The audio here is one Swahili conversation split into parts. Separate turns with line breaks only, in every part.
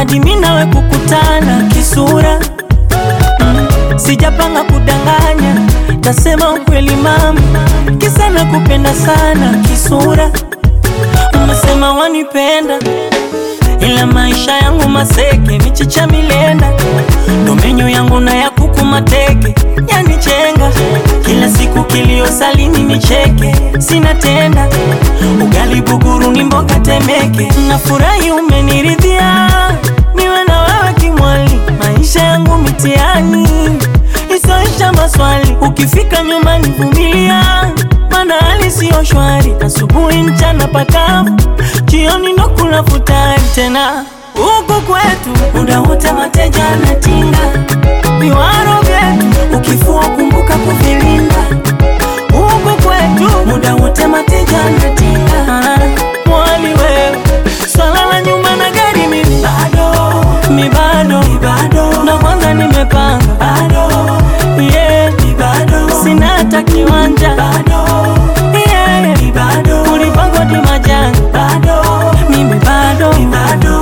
hadi mimi nawe kukutana kisura mm, sijapanga kudanganya, tasema ukweli mama, kisa nakupenda sana kisura. Umesema wanipenda ila maisha yangu maseke, michicha milenda, ndo menyo yangu na ya kuku mateke, yanichenga kila siku, kilio salini nicheke, sina tenda ugali buguru ni mboga temeke, nafurahi umeniridhia, niwe na wewe kimwali, maisha yangu mitiani isoisha maswali, ukifika nyumbani vumilia, mana hali siyo shwari, asubuhi mchana pakavu, jioni ndo kula futari tena huku kwetu muda wote mateja anatinga viwaro vyetu, ukifua kumbuka kuvilinda. Huku kwetu muda wote mateja anatinga mwali wewe, swala la nyumba na gari mimi bado, mi bado, mi bado, na kwanza nimepanga bado, yeah, mi bado, sina hata kiwanja bado, yeah, mi bado, kulipa kodi majani bado, mimi bado, mi bado.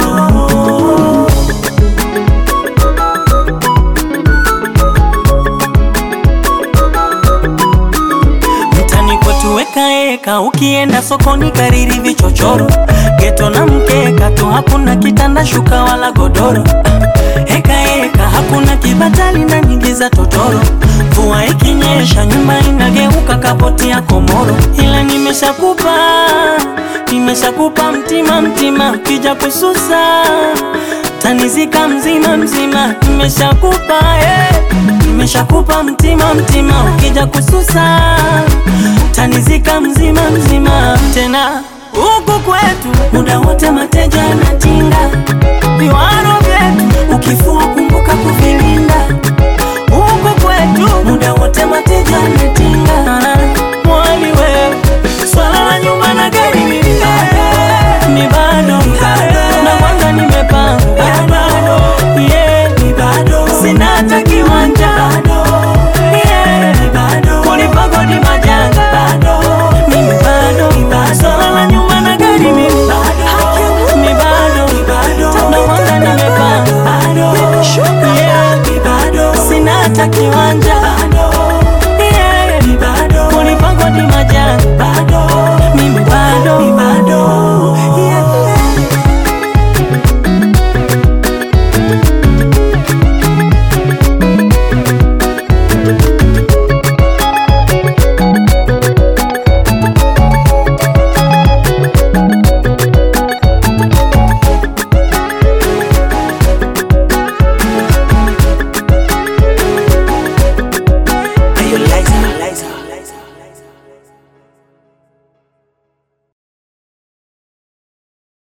Mtani kwetu weka eka, ukienda sokoni kariri vichochoro, geto na mkeka tu, hakuna kitanda shuka wala godoro. Eka eka, hakuna kibatali na nyingi za totoro. Mvua ikinyesha, nyumba inageuka kapoti ya komoro. Ila nimeshakupa, nimeshakupa mtima mtima, ukija kususa tanizika mzima mzima, nimeshakupa eh. Nimeshakupa mtima mtima, ukija kususa tanizika mzima mzima. Tena huku kwetu muda wote mateja anatinga viwaro vyetu, ukifua kumbuka kuvilinda. Huku kwetu muda wote mateja